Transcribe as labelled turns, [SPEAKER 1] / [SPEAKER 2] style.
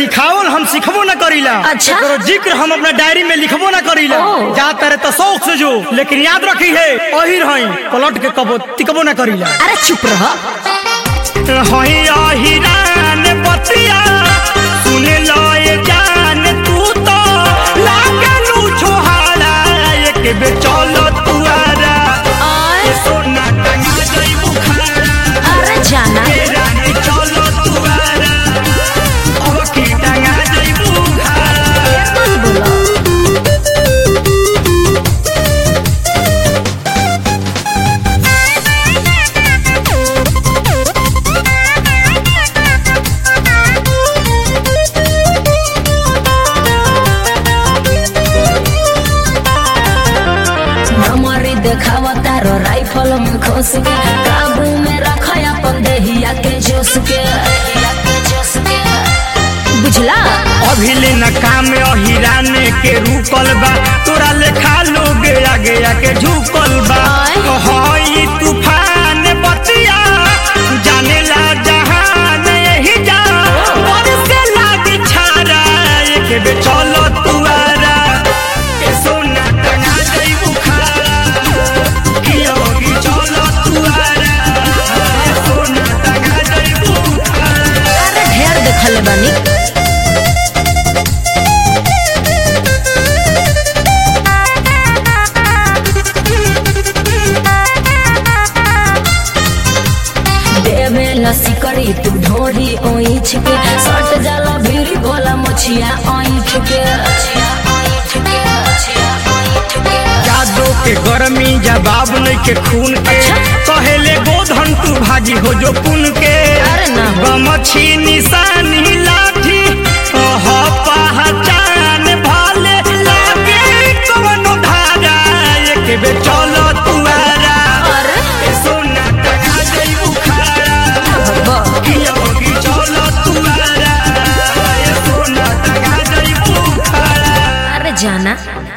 [SPEAKER 1] सिखावल हम सिखबो ना करीला
[SPEAKER 2] अच्छा।
[SPEAKER 1] एकरो जिक्र हम अपना डायरी में लिखबो ना करीला
[SPEAKER 2] ओ।
[SPEAKER 1] जा तारे तो शौक से जो लेकिन याद रखी है अहिर हई पलट के कबो तिकबो ना करीला
[SPEAKER 2] अरे चुप रह
[SPEAKER 1] हई अहिरान बतिया सुने लए जान तू तो लागलू छोहारा एक बे चलो तुआरा
[SPEAKER 2] आय,
[SPEAKER 1] सोना टंगा गई बुखारा
[SPEAKER 2] अरे जाना
[SPEAKER 1] रानी चलो तुआरा अब की टंगा गई बुखारा
[SPEAKER 2] मत बोलो हमारी देखावा तारो राइफल में खोस के काबू में रखा अपन देहिया के जोश के देहिया के जोश के बुझला
[SPEAKER 1] अभिले न काम अहिराने के रुकल बा तोरा लेखा लोग आगे आके झुकल बा
[SPEAKER 2] आय।
[SPEAKER 1] हई तूफान बतिया जाने ला जहान यही जा और से लागी छारा एक बे चलो तुआरा ए सोना टंगा गई बुखारा कियो की चलो तुआरा ए सोना टंगा गई बुखारा
[SPEAKER 2] अरे ढेर देखले बानी देवे लसी करी तू ढोरी ओइछ के सट जाला भीरी भोला मछिया ओइठ के मछिया ओइठ के मछिया ओइठ के
[SPEAKER 1] जादो के गर्मी जवाब नहीं के खून के पहले गोधन तू भाजी हो जो पुन के
[SPEAKER 2] अरे ना हो।
[SPEAKER 1] गमछी निशानी लाठी ओह पहचान भाले लागे कवनो धारा एक बे चलो तुआरा
[SPEAKER 2] अरे
[SPEAKER 1] ए सोना टंगा गई बुखारा
[SPEAKER 2] भब्बा
[SPEAKER 1] किया होगी चलो तुआरा ए सोना टंगा गई बुखारा
[SPEAKER 2] अरे जाना